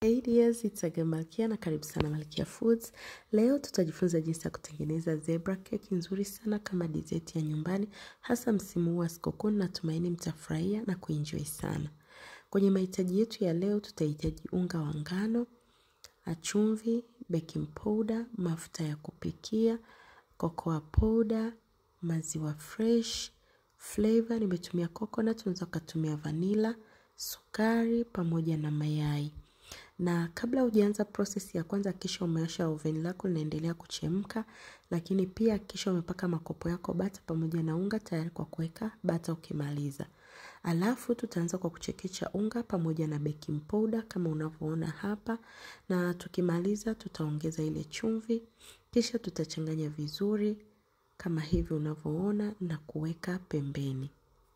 Hey dears, it's Aga Malkia na karibu sana Malkia Foods. Leo tutajifunza jinsi ya kutengeneza zebra cake nzuri sana kama dessert ya nyumbani, hasa msimu huu wa sikukuu. Natumaini mtafurahia na kuenjoy sana. Kwenye mahitaji yetu ya leo tutahitaji unga wa ngano, chumvi, baking powder, mafuta ya kupikia, cocoa powder, maziwa fresh, flavor nimetumia coconut, unaweza ukatumia vanilla, sukari pamoja na mayai na kabla hujaanza process ya kwanza, kisha umewasha oven lako linaendelea kuchemka, lakini pia kisha umepaka makopo yako bata pamoja na unga tayari kwa kuweka bata ukimaliza. Alafu tutaanza kwa kuchekecha unga pamoja na baking powder kama unavyoona hapa, na tukimaliza tutaongeza ile chumvi, kisha tutachanganya vizuri kama hivi unavyoona na kuweka pembeni.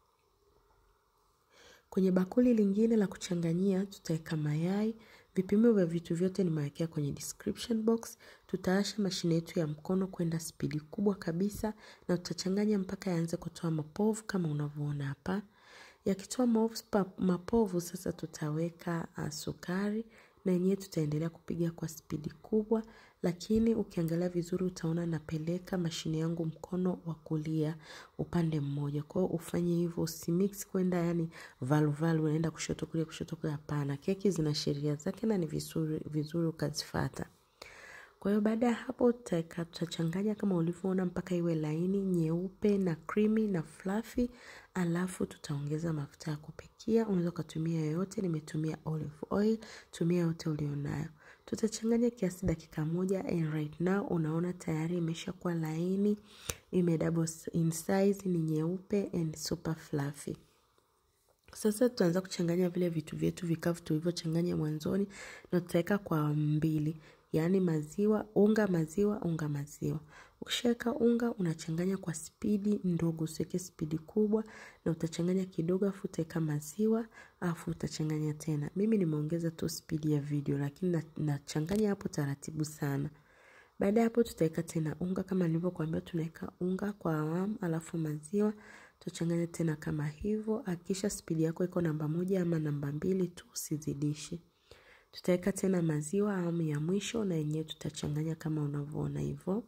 Kwenye bakuli lingine la kuchanganyia tutaweka mayai. Vipimo vya vitu vyote nimewekea kwenye description box. Tutaasha mashine yetu ya mkono kwenda spidi kubwa kabisa na tutachanganya mpaka yaanze kutoa mapovu kama unavyoona hapa. Yakitoa mapovu sasa tutaweka uh, sukari na yenyewe tutaendelea kupiga kwa spidi kubwa, lakini ukiangalia vizuri utaona napeleka mashine yangu mkono wa kulia upande mmoja. Kwa hiyo ufanye hivyo, usimix kwenda yani valu valu, unaenda kushoto kulia kushoto kulia. Hapana, keki zina sheria zake na ni vizuri vizuri ukazifuata. Kwa hiyo baada ya hapo tutaweka tutachanganya kama ulivyoona mpaka iwe laini nyeupe na creamy na fluffy, alafu tutaongeza mafuta ya kupikia. Unaweza ukatumia yoyote, nimetumia olive oil, tumia yote ulionayo. Tutachanganya kiasi dakika moja and right now unaona tayari imeshakuwa laini, ime double in size, ni nyeupe and super fluffy. Sasa tutaanza kuchanganya vile vitu vyetu vikavu tulivyochanganya mwanzoni na tutaweka kwa mbili, yaani maziwa, unga maziwa, unga maziwa. Ukishaweka unga unachanganya kwa spidi ndogo, usiweke spidi kubwa, na utachanganya kidogo, afu utaweka maziwa, afu utachanganya tena. Mimi nimeongeza tu spidi ya video, lakini nachanganya hapo taratibu sana. Baada ya hapo tutaweka tena unga kama nilivyokuambia, tunaweka unga kwa awamu, alafu maziwa tutachanganya tena kama hivyo. Hakikisha spidi yako iko namba moja ama namba mbili tu, usizidishe. Tutaweka tena maziwa awamu ya mwisho, na yenyewe tutachanganya kama unavyoona hivyo.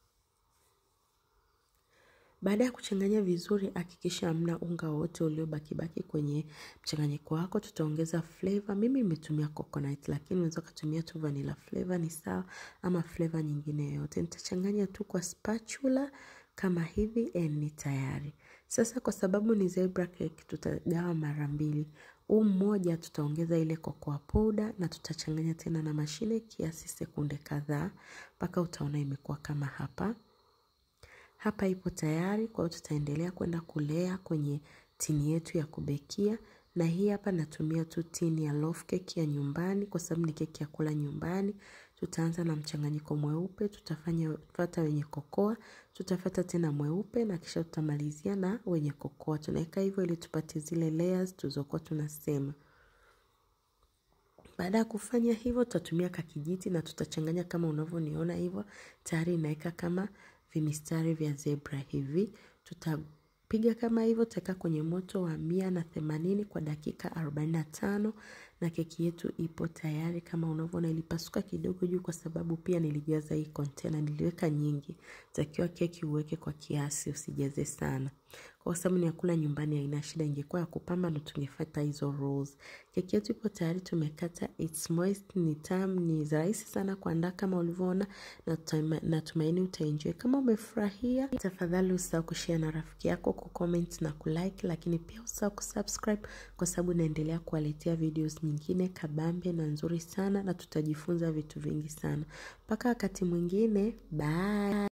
Baada ya kuchanganya vizuri, hakikisha hamna unga wote uliobakibaki kwenye mchanganyiko wako. Tutaongeza flavor. Mimi nimetumia coconut, lakini unaweza kutumia tu vanilla flavor ni sawa, ama flavor nyingine yoyote. Nitachanganya tu kwa spatula kama hivi and ni tayari. Sasa kwa sababu ni zebra cake, tutagawa mara mbili. Huu mmoja tutaongeza ile cocoa powder na tutachanganya tena na mashine kiasi sekunde kadhaa mpaka utaona imekuwa kama hapa. Hapa ipo tayari, kwa hiyo tutaendelea kwenda kulea kwenye tini yetu ya kubekia, na hii hapa natumia tu tini ya loaf cake ya nyumbani kwa sababu ni keki ya kula nyumbani. Tutaanza na mchanganyiko mweupe, tutafanya fata wenye kokoa, tutafata tena mweupe na kisha tutamalizia na wenye kokoa. Tunaweka hivyo ili tupate zile layers tulizokuwa tunasema. Baada ya kufanya hivyo, tutatumia kakijiti na tutachanganya kama unavyoniona hivyo. Tayari inaweka kama vimistari vya zebra hivi. Tutapiga kama hivyo, tutaweka kwenye moto wa mia na themanini kwa dakika arobaini na tano na keki yetu ipo tayari kama unavyoona. Ilipasuka kidogo juu kwa sababu pia nilijaza hii container, niliweka nyingi. Takiwa keki uweke kwa kiasi, usijaze sana. Kwa sababu ni ya kula nyumbani, haina shida. Ingekuwa ya kupamba ndo tungefuata hizo rules. Keki yetu ipo tayari, tumekata. It's moist, ni tamu, ni rahisi sana kuandaa kama ulivyoona, na natumaini utaenjoy. Kama umefurahia, tafadhali usahau kushare na rafiki yako, kucomment na kulike, lakini pia usahau kusubscribe kwa sababu naendelea kuwaletea videos nyingine kabambe na nzuri sana, na tutajifunza vitu vingi sana. Mpaka wakati mwingine, bye.